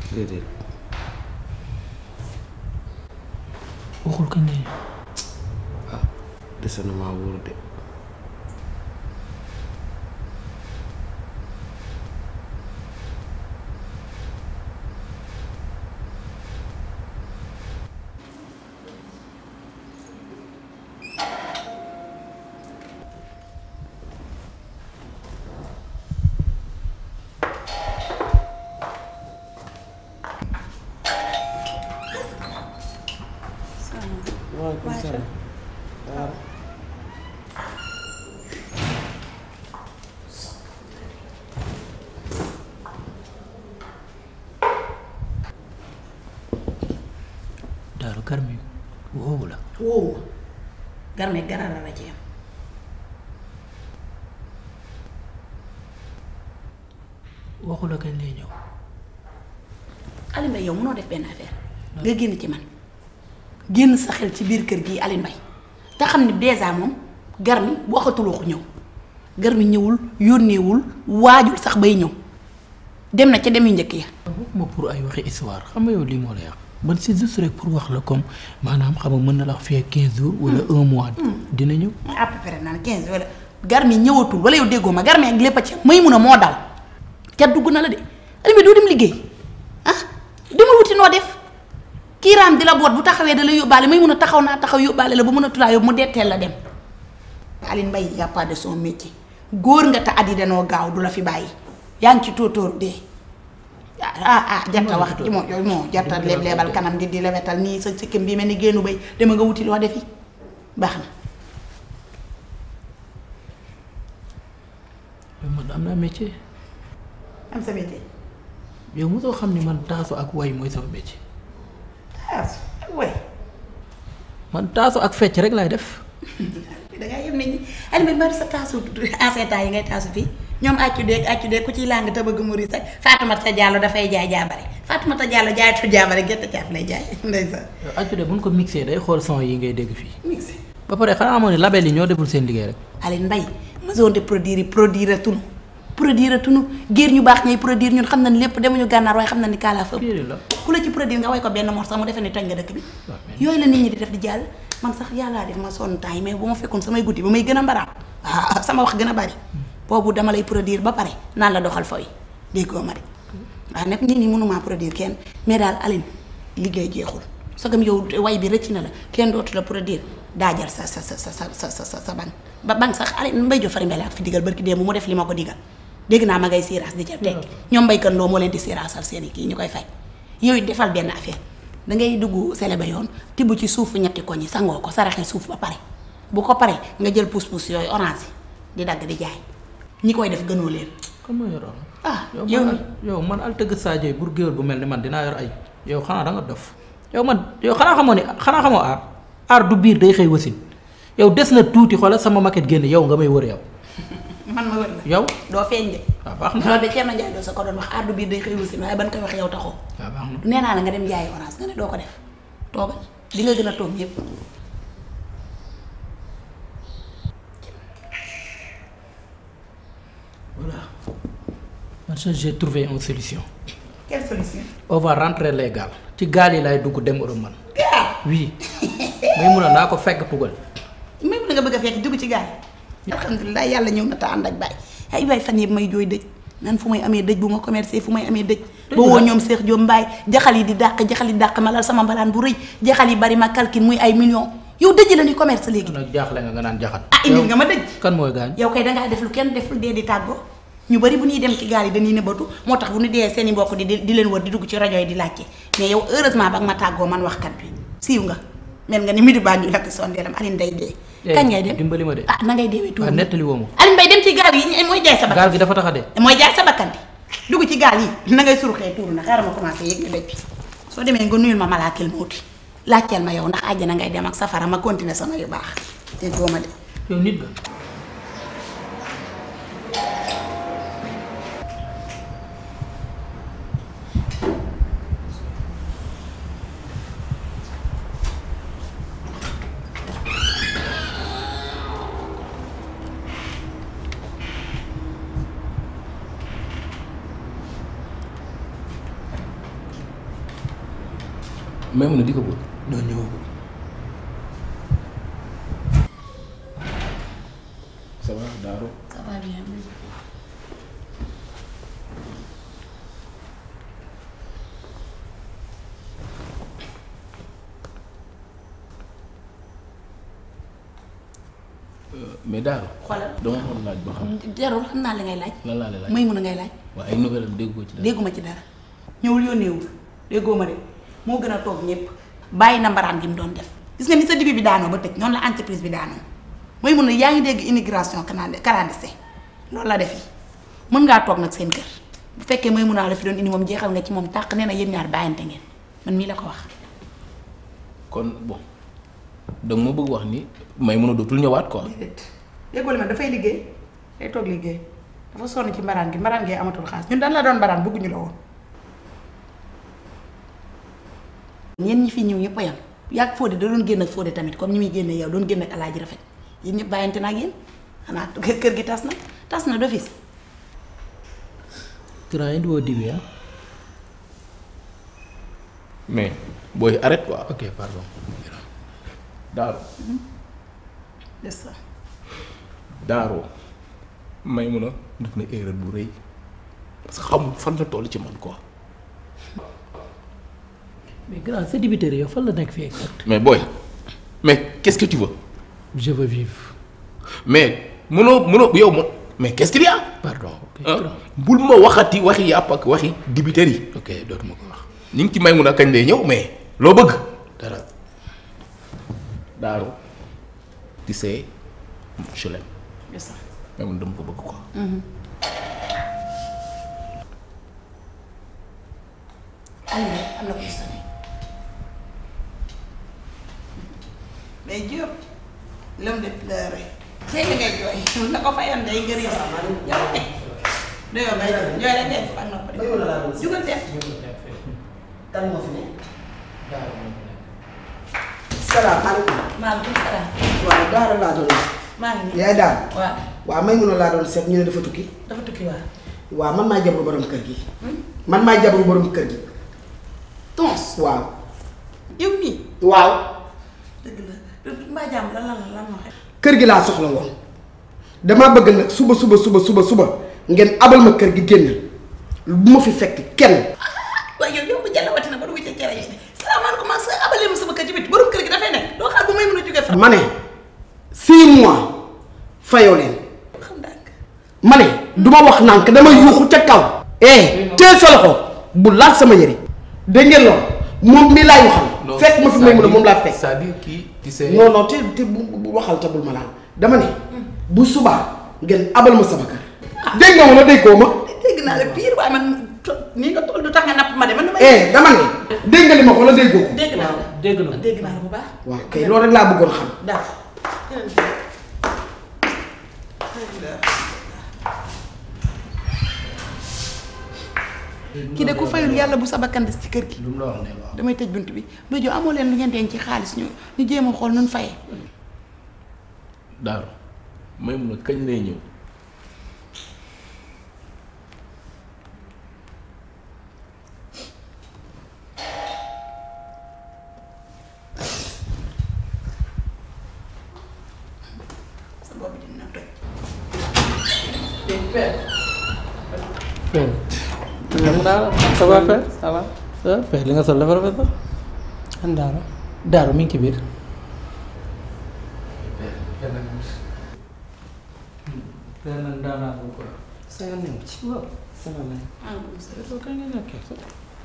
déedéet waxul kañ lay ñëw ah dese na maa wóor de waaleykum salaam waaw daaru garmi woowu la woowu garme garara la ci yam waxu la kañ lay ñëw Alioune Mbaye yow mënoo def benn affaire nga génn ci man génn sa xel ci biir kër gi Alioune Mbaye te xam ne dèjà moom garmi waxatuloo ko ñëw garmi ñëwul yónneewul waajul sax bay ñëw dem na ca dem yu njëkk ya waxuma pour ay waxi histoire xam nga yow lii moo la yàq man c'est juste rek pour wax la comme maanaam xam nga mën na la wax fii 15 jours wala un mois dina ñëw à peu près naan 15 wala garmi ñëwatul wala yow déggoo ma garmi ak lépp a ci may mun a moo daw ca dugg na la de Alioune Mbaye doo dem liggéey ah demal wuti noo def kiiraam di la boot bu taxawee da la yóbbaale may mun a taxaw naa taxaw yóbbaale la ba mën a tulaa yóbbu mu detteel la dem Alioune Mbaye y a pas de son métier góor nga te at yi danoo gaaw du la fi bàyyi yaa ngi ci tóotóor dee ah ah jarta wax ci moom yooyu moo jarta leeb leebal kanam di di lewetal nii sa sikkim bi mel ni génnu bay dama nga wuti loo defi baax na yow man am naa métier am sa métier yow mosoo xam ni man taasu ak way mooy sama métier taas way man taasu ak fecc rek laay def dangaa yem nit ñi Alioune Mbaye sa taasu ancien temps yi ngay taasu fii ñoom accu deeg accu deeg ku ciy làng te bëgg muri sax Fatoumata Diallo dafay jaay jaabare Fatoumata Diallo jaayatu jaabare gerte caaf lay jaay ndeysaan yow accu de buñ ko mixé day xool son yi ngay dégg fii mixé ba pare xanaa amoon ne label yi ñoo deful seen liggéey rek Alioune Mbaye maison de produire yi produire tunu produire tunu géer ñu baax ñay produire ñun xam na ni lépp demuñu gànnaar waaye xam na ni kaalaa fa kii la ku la ci produire nga way ko benn morceau mu defee ni toj nga dëkk bi waaw mais yooyu la nit ñi di def di jàll man sax yàllaa def ma sonn temps yi mais bu ma fekkoon samay guddi ba may gën a mbaraam ah sama wax gën a bari boobu dama lay produire ba pare naan la doxal fooy déggoo ma de waaw nag nit ñi mënumaa produire kenn mais daal Alioune liggéey jeexul sagam yow way bi rëcc na la kenn dootu la produire daajal sa sa sa sa sa sa sa sa ban ba ban sax Alioune mbay jo fari mbele ak fi digal barki démb mu def li ma ko digal dégg naa ma ngay siiraas di ca tekki ñoom mbaykan loo moo leen di siiraasal seen i kii ñu koy fay yooyu defal benn affaire dangay dugg sele ba yoon tibb ci suufu ñetti koñ yi sangoo ko saraxe suuf ba pare bu ko pare nga jël pousse-pousse yooyu orange yi di dagg di jaay ñi koy def gënoo leen kan moo yor orange ah yow yow man mi yow man al tëgg Sadio bur géwél bu mel ni man dinaa yor ay yow xanaa da nga dof yow man yow xanaa xamoo ni xanaa xamoo aar aar du biir day xëy wasin yow des na tuuti xoolal sama maquette génn yow nga may wër yow man ma wër la yow doo feeñ de waaw baax na loolu de Thierno Ndiaye doo sa ko doon wax ardu biir day xëy wasin waaye ban koy wax yow taxoo waaw baax na nee naa la nga dem jaayi orange nga ne doo ko def toogal di nga gën a toog ñëpp voilà man sax j'ai trouvé une solution quelle solution on va rentrer les gaal ci gaal yi laay dugg dem Europe man gaal oui may mun a naa ko fekk tugal même na nga bëgg a fekk dugg ci gaal alhamdulilah yàlla ñëw na ta ànd ak baay ay waay fan yëpp may jooy dëj nan fu may amee dëj bu ma commercé fu may amee dëj ba woo ñoom Seex Jóob Mbaay jaxal yi di dàq jaxal yi dàq ma lal sama mbalaan bu rëy jaxal yi bari ma calcul muy ay millions yow dëj la ni commerce léegi nag jaaxle nga nga naan jaxat ah indil nga ma dëj kan mooy gaañ yow kay dangaa def lu kenn deful dee di tàggoo ñu bari bu ñuy dem ci gaal yi dañuy nëbbatu moo tax bu ñu dee seen i mbokk di di leen wër di dugg ci rajo yi di laajte mais yow heureusement ba nga ma tàggoo man waxkat bi siiw nga mel nga ni midi baa ñu lakk sondeelam Alioune day dee kañ ngay dem dimbali ma de ah na ngay deewee tuuti waaw nettali woo ma Alioune Mbaye dem ci gaal yi mooy jaay sa bakkan gaal gi dafa tax a dee mooy jaay sa bakkan bi dugg ci gaal yi na ngay suruxee tuuru na xaaral ma commencé yëg nga dëj bi soo demee nga nuyul ma malaakil mawti laajteel ma yow ndax àjjana ngay dem ak safara ma continuer sama yu baax te doo ma de yow nit nga may mun a di ko bëgg doo ñëwagul ça va Daaro ça va bien. mais Daaro xoolal dama xool laaj ba xam jarul xam naa li ngay laaj. lan laa lay laaj may mun a ngay laaj. waaye ay nouvelle am déggoo ci dara dégguma ci dara ñëwul yónneewul déggoo ma de moo gën a toog ñëpp bàyyi na mbaraan gi mu doon def gis nga ni sa dibi bi daanoo ba tëj noonu la entreprise bi daanoo mooy mun a yaa ngi dégg immigration canadi clandestin loolu la def yi mën ngaa toog nag seen kër bu fekkee mooy mun a la fi doon indi moom jeexal nga ci moom tàq nee na yéen ñaar bàyyante ngeen man mii la ko wax kon bon danga ma bëgg wax ni may mun a dootul ñëwaat quoi déedéet déggoo li ma dafay liggéey day toog liggéey dafa sonn ci mbaraan gi mbaraan gi amatul xaalis ñun dañ la doon mbaraan bëgguñu la woon ñeen ñi fi ñëw ñëpp a yam yàgg Fodé da doon génn ak Fodé tamit comme ñi muy génne yow doon génn ak alaaji rafet yéen ñëpp bàyyante na ak yéen xanaa kër kër gi tas na tas na d'office grand indi woo dibi ah mais booy arrête quoi ok pardon Daaro des ça Daaro may mun a def na erreur bu rëy parce que xamul fan la toll ci man quoi mais grand sa dibiteri yow fan la nekk fii exact mais booy mais qu'est-ce que tu veux je veux vivre mais mënoo mënoo yow ma mais qu'est-ce qu'il y a pardon ok ah grand bul ma waxati waxi yàpp ak waxi dibiteri yi ok dootuma ko wax ñu ngi ci may mun a kañ lay ñëw mais loo bëgg dara Daaro tu sais je l'aime des ça mais man dama ko bëgg quoi Aliou am na ko ci sonné mais Diop l'homme de pleurer tey li ngay jooy mun na ko fayoon day ngër yow yow teg du yow may jooy rek ngay def ak nopp de jugal dem kan moo fi ne. salaamaaleykum. maaleykum salaam waaw Daara laa doon. maa ngi nii yaay daal. waaw waaw may mun a laa doon seet ñu ne dafa tukki. dafa tukki waa waaw man maay jabaru borom kër gi. man maay jabaru borom kër gi. tons waaw. yow nii waaw. dëgg la mbaa jàmm lan lan lan moo xew kër gi laa soxla woon. damaa bëgg nag suba suba suba suba suba ngeen abal ma kër gi génn bu ma fi fekk kenn. waaye yow yow bu jàllawati na ba dugg ci cere yi salaamaaleykum maa sa abalee ma sama kër ci bit borom kër gi dafay nekk doo xaar bu may mën a jógee fa ma ne six mois fayoo leen. xam ndànk ma ne du ma wax nànk dama yuuxu ca kaw. eh teel sa loxo bu laal sama yëre dégg ngeen loolu moom mii laay waxal. fekk ma fi may mun a moom laa fekk. c'est-à-dire kii tu sais non non te te bu bu waxal ca bul ma laal dama ne bu subaa ngeen abal ma sama kër. dégg nga wala déggoo ma. dégg naa la pire waaye man to- nii nga toll du tax nga napp ma de man damay eh dama ne dégg nga li ma ko wala déggoo ko. dégg naa la dégg na dégg naa la bu baax waaw kay loolu rek laa bëggoon xam. d'accord kii de ku fayul yàlla bu sa bakkan des ci kër gi lu mu la wax ne waaw damay tëj bunt bi ba jo amoo leen lu ngeen denc ci xaalis ñu ñu jéem a xool nun fayee Daaro may mun a kañ lay ñëw sa bopp bi dina toj père xam naa la ça va père ça va ça va père li nga sol dafa rafet sax an daara daaru mi ngi ci biir père nag daanaa ko quoi sa yoon newu ci waaw salaamaaleykum soo kañ nga nekkee sax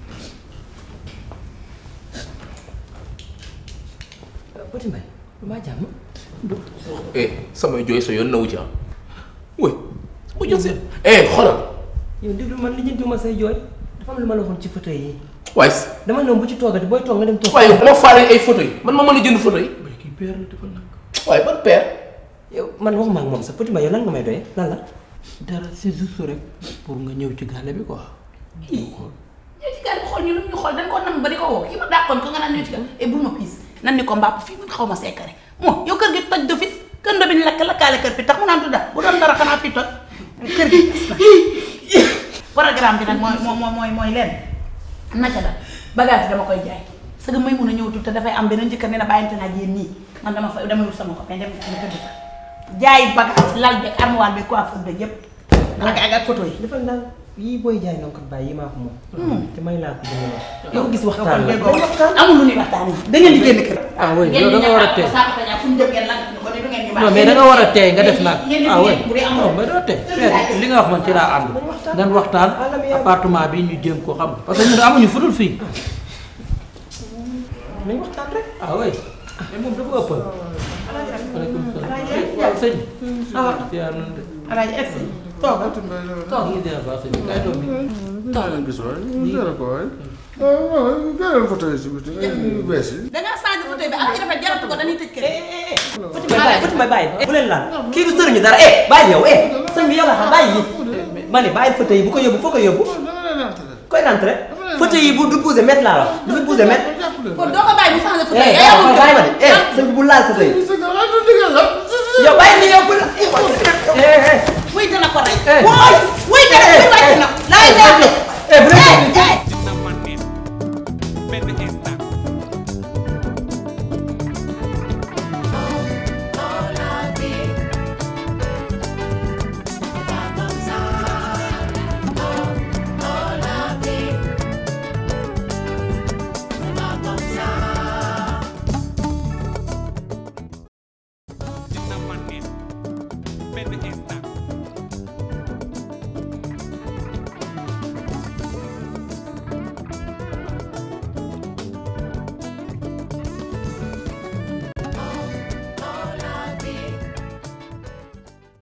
Petit Mbaye lu maa jàmm eh samay jooy sa yoon nawu ci ah oui sama jooy seen eh xoolal yow déglu man li jëntu ma say jooy dafa am lu ma la waxoon ci fauteuil yi waaye dama ne woon bu ci toogati booy toog nga dem toog waaye moo faale ay photo yi man ma mën a jënd photo yi mais kii père la defal nag waaye ban père yow man waxuma ak moom sax Petit Mbaye yow lan nga may doyee lan la dara c'est juste rek pour nga ñëw ci gàlle bi quoi ñëw ci gaal bi xool ñu lu ñu xool dañ ko nam ba di ko woo kii ma dàqoon ko nga naan ñëw ci gaal et bul ma piis nan ni ko mbàpp fii man xaw ma seekare moo yow kër gi toj du fit kër ndo bi ñu lakk lakkaale kër bi tax mu naan du dara bu doon dara xanaa fii toj kër gi programme bi nag mooy mooy mooy mooy leen naka la bagage bi dama koy jaay sëgg may mun a ñëw te dafay am beneen jëkkër ne na bàyyante naa ak yéen nii man dama fa dama wut sama copain dem ma tëdd fa jaay bagage lal beeg armoire beeg coiffure beeg yëpp ak ak ak photo yi dafa naan yii booy jaay noonu kat bàyyi yi maa ko moom. te may laa ko jëlee wax. yow gis kon waxtaan la déggoo amul lu ñuy waxtaanee da ngeen di génn kër ah oui yow da nga war a tey fu ñu jëm ngeen lan ko ne du ngeen ñu non mais da nga war a tey nga def nag ngeen di ah oui bu dee amul non mais doo tey li nga wax man ci laa ànd ngeen waxtaan appartement bi ñu jéem ko xam parce que ñun amuñu fudul fii nañ waxtaan rek. ah oui mais moom dafa ëppal. waaleykum salaam waaw sëñ bi. awa ziar nañ de. alaaji egsi toogal toog ngi ziar baax sëñ bi kay toog bi. leen gis waay gërëm ko waay waaw gërëm ko tey si biti yu bees yi da ngaa changé photo bi ak ci rafet jaratu ko dañuy tëj kër Petit Mbaye bàyyi Petit Mbaye bàyyi bu leen laal kii du sëriñu dara eh bàyyi yow eh sëñ bi yow la xam bàyyi yi ma ne bàyyi fauteuil yi bu ko yóbbu foo ko yóbbu koy rentré fauteuil yi bu du bougé mètre laa la du fi bougé mètre kon doo ko bàyyi mu changé photo eh yi yow yow bàyyi ma de eh sëñ bi bu laal fauteuil yi yow bàyyi ni yow bu la eh eh wuy dana ko rey Eh. wooy wuy dana Eh, wuy wàcc na laay eh, dee eh, bu leen eh